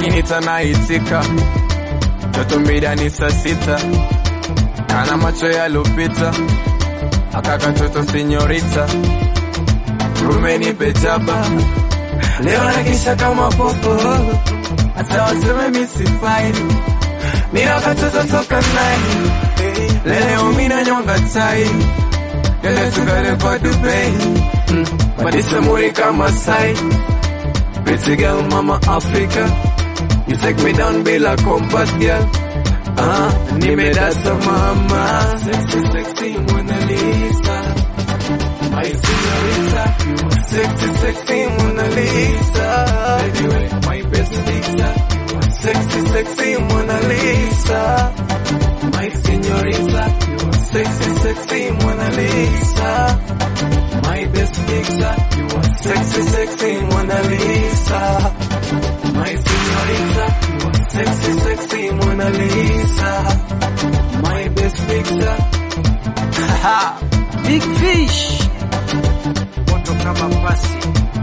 akinita naitika, toto mida ni saa sita, kana macho yalopita, akaka toto sinyorita, rumeni pejaba, leo nakisha kama popo, hata waseme misifai, mina katoto toka nai, leo mina nyonga tai, yale tukale kwa Dubai, mm. Madisa muri kama sai, pretty girl mama Africa, you take me down bila combat girl, ah, nimedata mama, sexy sexy Mona Lisa, my señorita, you are sexy sexy Mona Lisa, baby wait, my best Lisa, you are sexy sexy Mona Lisa, my señorita, you are sexy sexy Mona Lisa. My best picture, you are sexy, sexy Mona Lisa. My señorita, you are sexy, sexy Mona Lisa. My best picture. Haha, Big Fish moto kama pasi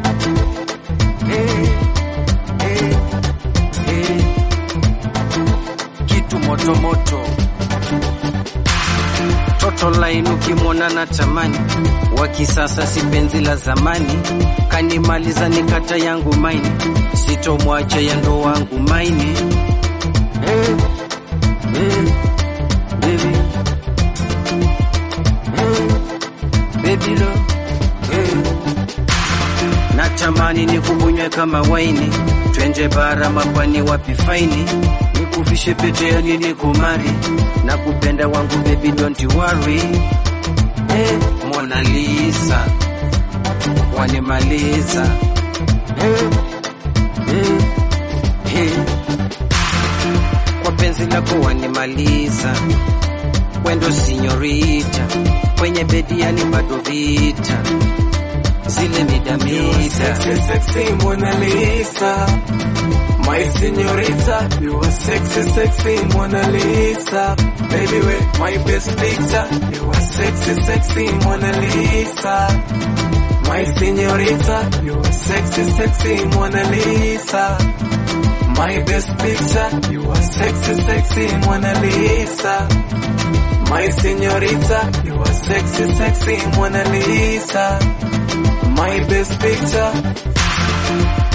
eh, eh, eh. kitu moto moto toto laini ukimwona na tamani wa kisasa si penzi la zamani kanimaliza nikata yangu maini sitomwacha yando wangu maini eh, eh, baby. Eh, baby lo eh. natamani nikubunywe kama waini twenje bara mapwani wapi faini nikufishe pete ya nini kumari na kupenda wangu baby don't worry eh, Mona Lisa wanimaliza eh, eh, eh. kwa penzi lako wanimaliza wendo sinyorita kwenye bedi yani bado vita zile You are midamida sexy, sexy Mona Lisa. My señorita, you are sexy, sexy Mona Lisa. Baby, wait, my best picture. You are sexy, sexy Mona Lisa. My señorita, you are sexy, sexy Mona Lisa. My best picture, you are sexy, sexy Mona Lisa. My señorita, you are sexy, sexy Mona Lisa. My best picture.